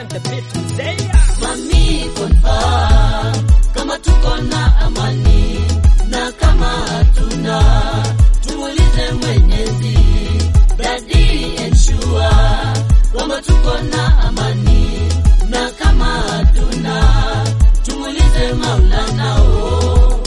the beat mzee. Mami confirm kama tuko na amani na kama hatuna tumuulize Mwenyezi. Daddy ensure kwamba tuko na amani na kama hatuna tumuulize Maulana. Oh.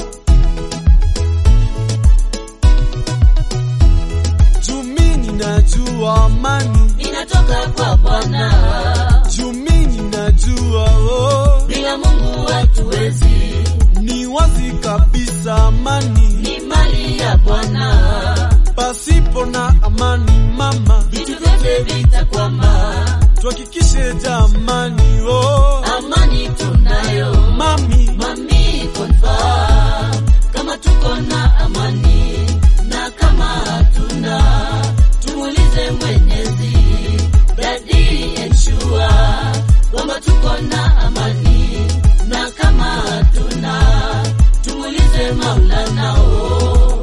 Jumi ninajua amani, Inatoka kwa Bwana, Jumi ninajua oh, bila Mungu hatuwezi, ni wazi kabisa amani, ni mali ya Bwana, pasipo na amani mama, vitu vyote vitakwama. tuhakikishe jamani oh, Amani tunayo mami mami, confirm kama tuko na amani na kama hatuna tumuulize Mwenyezi. Daddy ensure kwamba tuko na amani na kama hatuna tumuulize Maulana. Oh.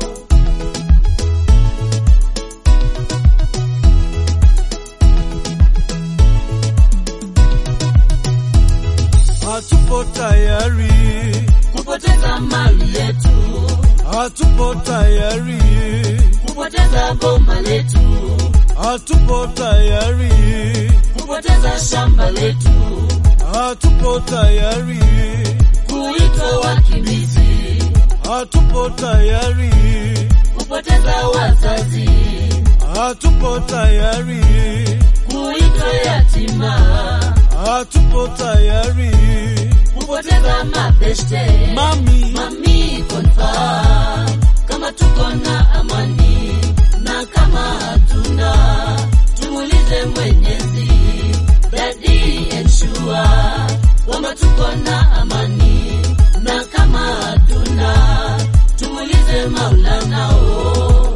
hatupo tayari, kupoteza mali yetu, hatupo tayari, kupoteza boma letu, hatupo tayari, kupoteza shamba letu, hatupo tayari, kuitwa wakimbizi, hatupo tayari, kupoteza wazazi, hatupo tayari, kuitwa yatima, hatupo tayari, kupoteza mabeshte. mami Mami confirm kama tuko na amani na kama hatuna tumuulize Mwenyezi. Daddy ensure kwamba tuko na amani na kama hatuna tumuulize Maulana. Oh.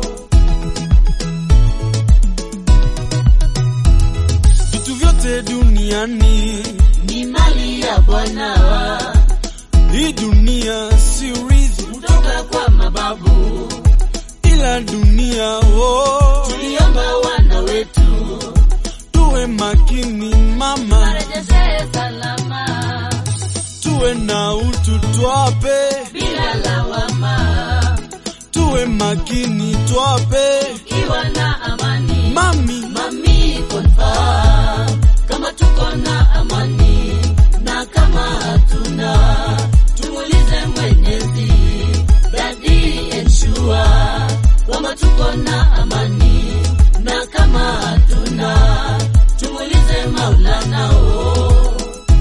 vitu vyote duniani, Ni mali ya Bwana hii dunia si urithi, kutoka kwa mababu, ila dunia oh, tuliomba wana wetu tuwe makini mama, warejeshe salama tuwe na utu twape, bila lawama, tuwe makini twape, ikiwa na amani. mami Mami confirm kama tuko na amani na kama hatuna tumuulize Mwenyezi. Daddy ensure kama tuko na amani na kama hatuna tumuulize Maulana. Oh.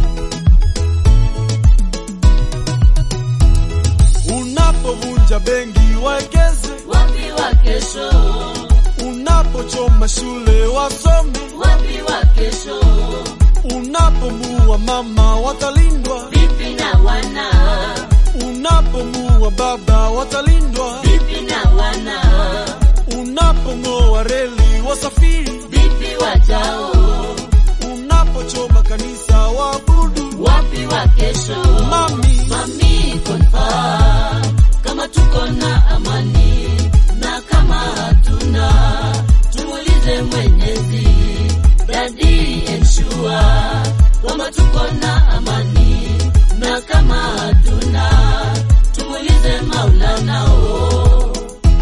unapovunja benki wekeze, Wapi wa kesho? unapochoma shule wasome, Wapi wa kesho? unapomua mama watalindwa, Vipi na wana? unapomua baba watalindwa, Vipi na wana? unapong'oa reli wasafiri, Vipi wajao? unapochoma kanisa waabudu, Wapi wa kesho? mami Mami confirm kama tuko na amani na kama hatuna tumuulize Mwenyezi. Daddy ensure kama tuko na amani na kama hatuna tumuulize Maulana. Oh.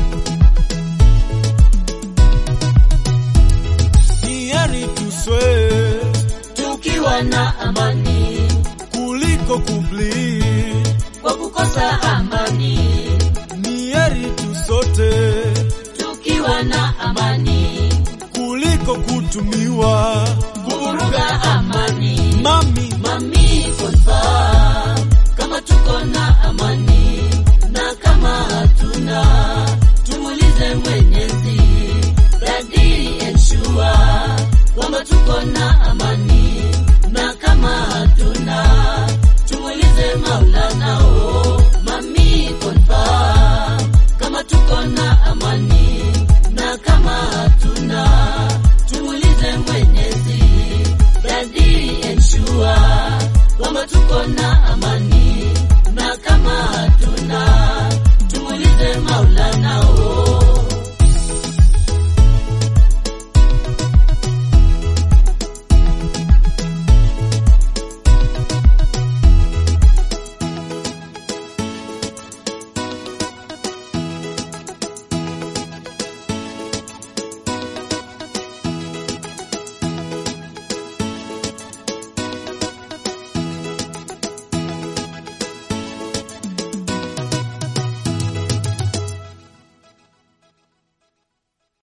ni heri tuswe Tukiwa na amani kuliko kubli, kwa kukosa amani, ni heri tusote tukiwa na amani kuliko kutumiwa, kuvuruga amani. mami Mami confirm kama tuko na amani na kama hatuna tumuulize Mwenyezi. Daddy ensure kwamba tuko na amani na kama hatuna tumuulize Maulana. Oh, mami confirm kama tuko na amani na kama hatuna tumuulize Mwenyezi. Daddy ensure kwamba tuko na amani